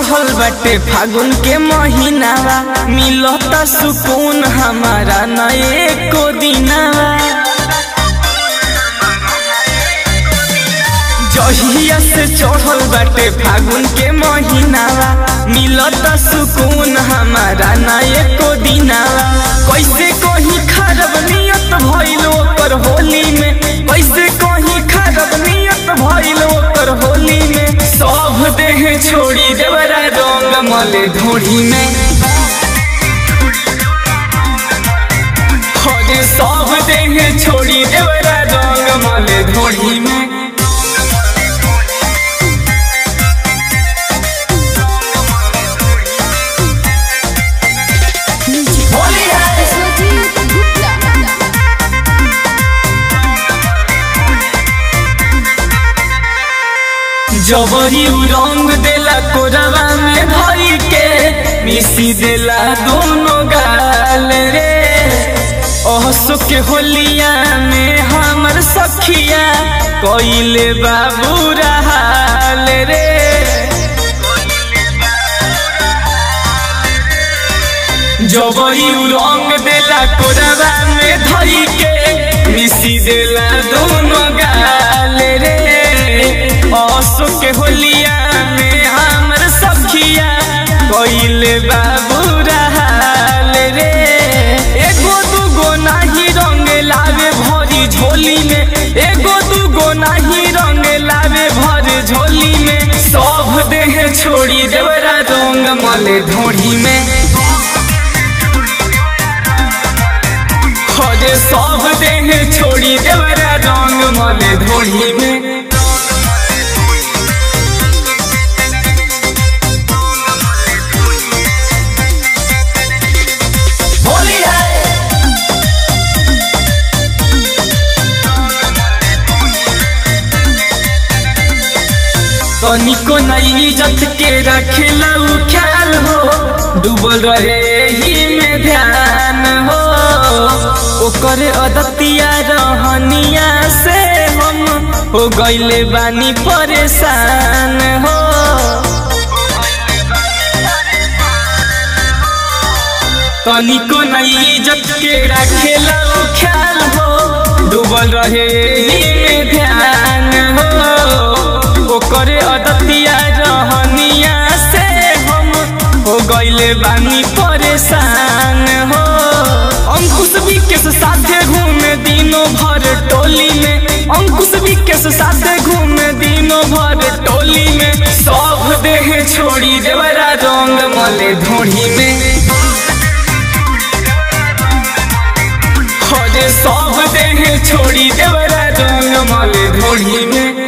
चढ़ल बाटे फागुन के महीनावा मिलता सुकून हमारा न एको दिनावा जहिया से चढ़ल बाटे फागुन के महीनावा मिलता सुकून हमारा न एको दिनावा कैसे कहीं खराब नियत भइल ओकर होली में कैसे कहीं खराब नियत भइल ओकर होली में सब देह छोड़ी देवरा रंग मले ढोढ़ी में हरे सब देह छोड़ी देवरा रंग मले ढोढ़ी में होली है Swati Gupta. जबरी उ रंग देला कोरवा में धरी के मिसी देला दोनों गाल रे ओहसो के होलिया में हमर सखिया कोइले बाबू हाल रे जबरी उ रंग देला कोरवा में धरी के मिसी देला दोनों गाल रे असो के होलिया में हमर सखिया कोइले बाबू हाल रे एगो दूगो नाही रंग लावे भरी झोली में एगो दूगो नाही रंग लावे भर झोली में सब देह छोड़ी देवरा रंग मले ढोढ़ी में खोजे सब देह छोड़ी देवरा रंग मले ढोढ़ी में होली है तनिको नई इज्जत के रखेला उ ख्याल हो डूबल रहे ही में ध्यान हो ओकर अदतिया रहनिया से हम हो गइले बानी परेशान हो तनिको नई इज्जत के रखेला उ ख्याल हो डूबल रहे ही में ध्यान हो ओकर अदतिया रहनिया से हम हो गइले बानी परेशान हो अंकुश विकेश साथे घूमे दिनों भर टोली में अंकुश विकेश साथे घूमे दिनों भर टोली में सब देह छोड़ी देवरा रंग मले ढोढ़ी में खोजे सब देह छोड़ी देवरा रंग मले ढोढ़ी में